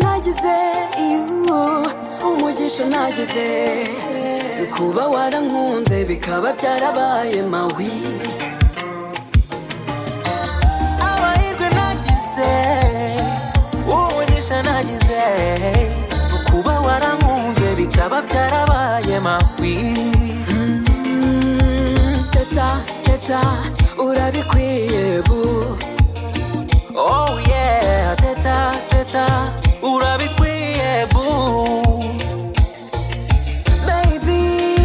nagize iyo umugisha nagize kuba warankunze bikaba byarabaye mawi amahirwe nagize umugisha nagize kuba warankunze bikaba byarabaye mawi teta teta urabikwiye bu Oh yeah, teta, teta, urabikwiye boo Baby,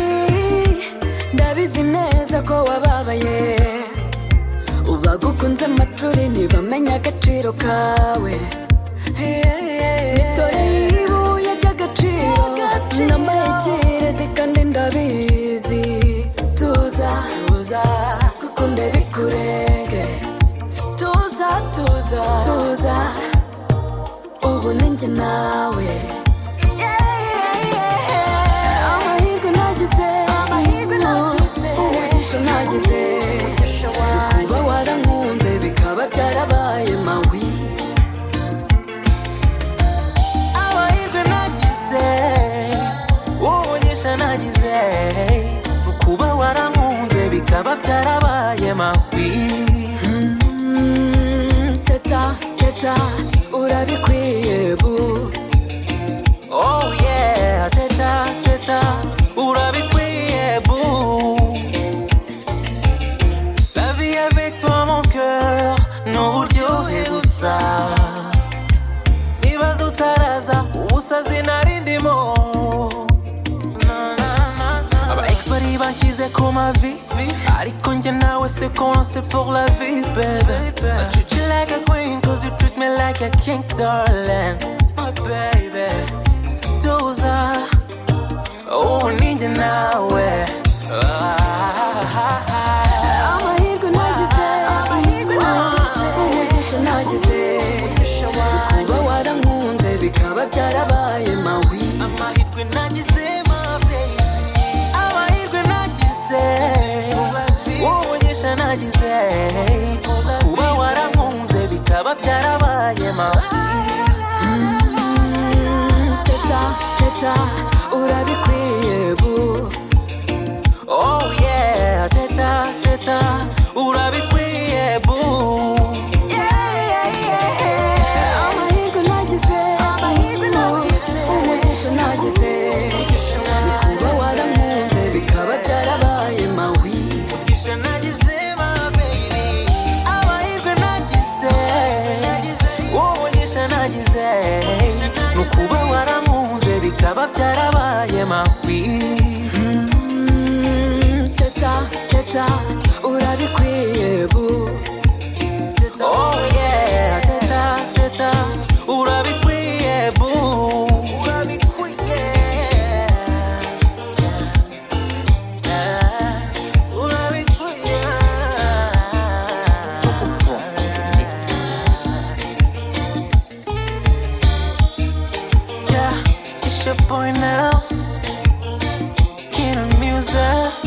ndabizi neza ko wababaye Ubagukunze amacuri ntibamenya agaciro kawe Nitoreye ibuye ry'agaciro N'amayikirezi kandi ndabizi Tuza, tuza, kuko ndebikurenge tuza tuza tuza ubu ninjye nawe amahirwe nagize amahirwe nagize umugisha nagize kuba warankunze bikaba byarabaye mawi amahirwe nagize umugisha nagize kuba warankunze bikaba byarabaye mawi teta teta urabikwiye bu oh yeah teta teta urabikwiye bu la vie avec toi mon cœur n'uburyohe gusa nibaza utaraza ubusazi nari ndimo aba ex bari banshyize ku mavi ariko njye nawe se qu'on sait pour la vie baby I treat you like a queen cause you treat me like a king darling my baby tuza ubu ninjye nawe amahirwe nagize amahirwe nagize umugisha nagize kuba warankunze bikaba byarabaye mawi amahirwe nagize ma baby amahirwe nagize umugisha nagize kuba warankunze bikaba byarabaye mabi teta teta urabikwiye bu oh yeah teta teta urabikwiye bu amahirwe nagize amahirwe nagize umugisha nagize kuba warankunze bikaba byarabaye mawi umugisha nagize ma baby amahirwe nagize umugisha nagize ni ukuba warankunze bikaba byarabaye mawi teta teta urabikwiye bu oh yeah teta teta urabikwiye bu urabikwiye urabikwiye yeah it's your boy now Kid music